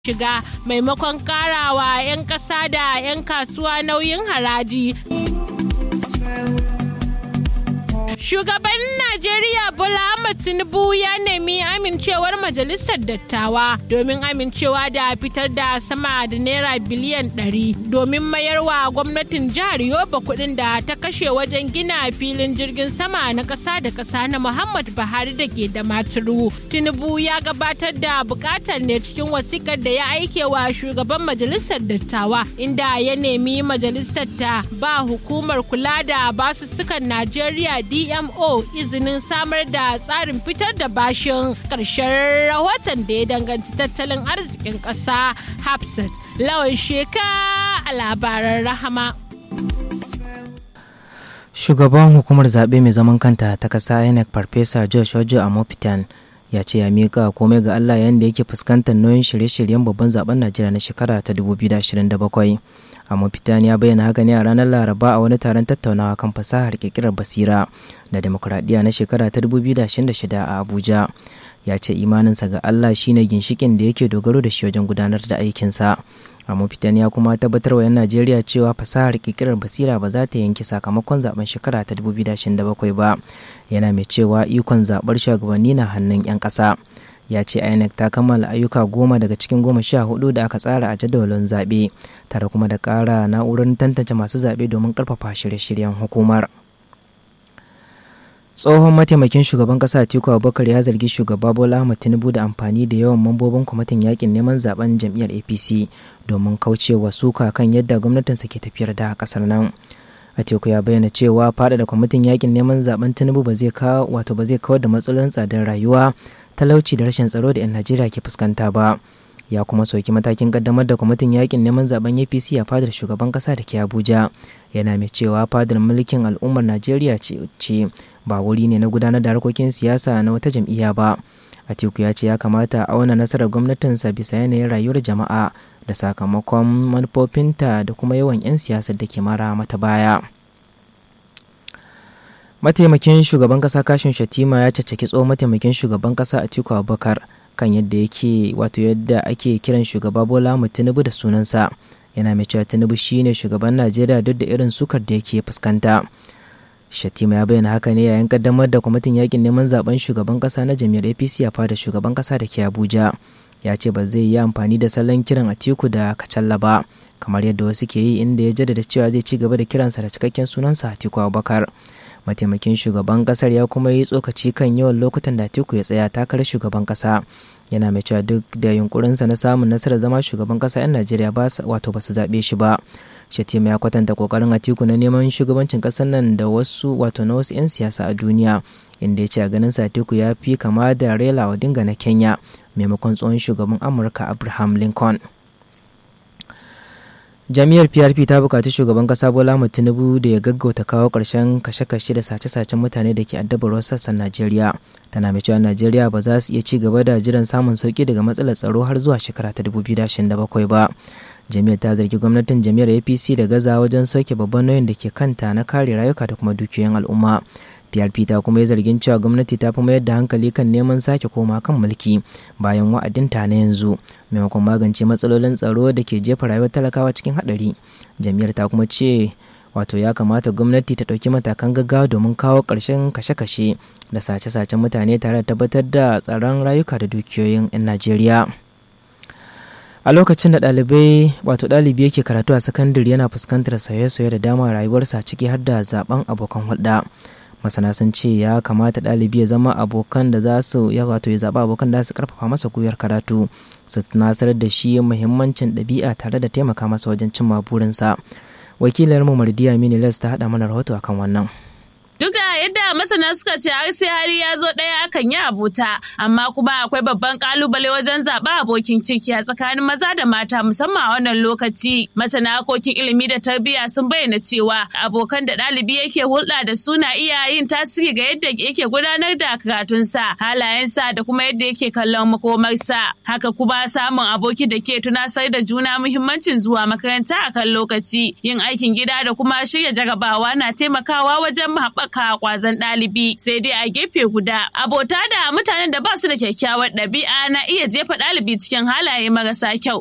shiga maimakon karawa 'yan ƙasa da 'yan kasuwa nauyin haraji. Shugaban Najeriya Bola Ahmed Tinubu ya nemi amincewar majalisar dattawa domin amincewa da fitar da sama da naira biliyan 100 domin mayarwa gwamnatin jihar Yobe kuɗin da ta kashe wajen gina filin jirgin sama na ƙasa da ƙasa na Muhammad Buhari da ke da maturu. Tinubu ya gabatar da buƙatar ne cikin wasikar da ya aike wa shugaban majalisar dattawa inda ya nemi majalisar ta ba hukumar kula da basussukan Najeriya DMO izinin samar da tsarin fitar da bashin ƙarshen rahoton da ya danganci tattalin arzikin ƙasa Hafsat lawan sheka a labaran rahama. Shugaban hukumar zaɓe mai zaman kanta ta ƙasa INEC Farfesa Josh Ojo Amopitan ya ce ya miƙa komai ga Allah yayin da yake fuskantar nauyin shirye-shiryen babban zaben Najeriya na shekara ta 2027. Amopitan ya bayyana haka ne a ranar Laraba a wani taron tattaunawa kan fasahar kirkirar basira da demokuraɗiyya na shekara ta 2026 a Abuja. Ya ce imaninsa ga Allah shine ginshikin da yake dogaro da shi wajen gudanar da aikinsa. Amopitan ya kuma tabbatar wa 'yan Najeriya cewa fasahar kirkirar basira ba za ta yanke sakamakon zaben shekara ta 2027 ba. Yana mai cewa ikon zaɓar shugabanni na hannun 'yan ƙasa. ya ce inec ta kammala ayyuka goma daga cikin goma sha hudu da aka tsara a jadawalin zaɓe tare kuma da ƙara na'urar tantance masu zaɓe domin ƙarfafa shirye-shiryen hukumar tsohon mataimakin shugaban ƙasa atiku abubakar ya zargi shugaba bola ahmad tinubu da amfani da yawan mambobin kwamitin yakin neman zaben jam'iyyar apc domin kaucewa suka kan yadda gwamnatinsa ke tafiyar da ƙasar nan atiku ya bayyana cewa faɗaɗa kwamitin yakin neman zaben tinubu ba zai kawo wato ba zai kawar da matsalolin tsadar rayuwa talauci da rashin tsaro da 'yan najeriya ke fuskanta ba ya kuma soki matakin kaddamar da kwamitin yakin neman zaben apc a fadar shugaban kasa da ke abuja yana mai cewa fadar mulkin al'ummar najeriya ce ba wuri ne na gudanar da harkokin siyasa na wata jam'iyya ba atiku ya ce ya kamata a auna nasarar gwamnatinsa bisa yanayin rayuwar jama'a da sakamakon manufofinta da kuma yawan 'yan siyasar da ke mara mata baya. mataimakin shugaban kasa kashin shatima ya caccaki tsohon mataimakin shugaban kasa atiku abubakar kan yadda yake wato yadda ake kiran shugaba bola mu tinubu da sunansa yana mai cewa tinubu shine shugaban najeriya duk da irin sukar da yake fuskanta shatima ya bayyana haka ne yayin kaddamar da kwamitin yakin neman zaben shugaban kasa na jami'ar apc a fada shugaban kasa da ke abuja ya ce ba zai yi amfani da salon kiran atiku da kacalla ba kamar yadda wasu ke yi inda ya jaddada cewa zai ci gaba da kiransa da cikakken sunansa atiku abubakar mataimakin shugaban kasar ya kuma yi tsokaci kan yawan lokutan da Atiku ya tsaya takarar shugaban kasa yana mai cewa duk da yunkurinsa na samun nasarar zama shugaban kasa 'yan najeriya ba wato ba su zaɓe shi ba shatima ya kwatanta kokarin atiku na neman shugabancin kasar nan da wasu wato na wasu 'yan siyasa a duniya inda ya ce a ganin sa atiku ya fi kama da rela odinga na kenya maimakon tsohon shugaban amurka abraham lincoln jami'ar prp ta bukaci shugaban kasa bola tinubu da ya gaggauta kawo ƙarshen kashe-kashe da sace-sacen mutane da ke addabar wasu sassan najeriya tana mai cewa najeriya ba za su iya ci gaba da jiran samun sauki daga matsalar tsaro har zuwa shekara ta 2027 ba jami'ar ta zargi gwamnatin jami'ar apc da gaza wajen sauke babban nauyin da ke kanta na kare rayuka da kuma dukiyoyin al'umma PRP ta kuma yi zargin cewa gwamnati ta fi mayar da hankali kan neman sake koma kan mulki bayan wa'adinta na yanzu maimakon magance matsalolin tsaro da ke jefa rayuwar talakawa cikin haɗari. Jami'ar ta kuma ce wato ya kamata gwamnati ta ɗauki matakan gaggawa domin kawo ƙarshen kashe-kashe da sace-sacen mutane tare da tabbatar da tsaron rayuka da dukiyoyin 'yan Najeriya. a lokacin da ɗalibai wato ɗalibi yake karatu a sakandare yana fuskantar sauye-sauye da dama rayuwarsa ciki har da zaben abokan hulɗa masana sun ce ya kamata ɗalibi ya zama abokan da za su ya wato ya zaɓa abokan da su karfafa masa gwiwar karatu su nasarar da shi muhimmancin ɗabi'a tare da taimaka masa wajen cimma burinsa wakilar mu mardiya minilas ta haɗa mana rahoto akan wannan Duk da yadda masana suka ce har sai hali ya zo ɗaya akan yi abota, amma kuma akwai babban kalubale wajen zaɓa abokin ciki a tsakanin maza da mata musamman a wannan lokaci. Masana harkokin ilimi da tarbiyya sun bayyana cewa abokan da ɗalibi yake hulɗa da su na iya yin tasiri ga yadda yake gudanar da karatunsa, halayensa da kuma yadda yake kallon makomarsa. Haka kuma samun aboki da ke tunasar da juna muhimmancin zuwa makaranta a kan lokaci, yin aikin gida da kuma shirya jarabawa na taimakawa wajen haɓaka kwazon ɗalibi sai dai a gefe guda abota da mutanen da ba su da kyakkyawar ɗabi'a na iya jefa ɗalibi cikin halaye marasa kyau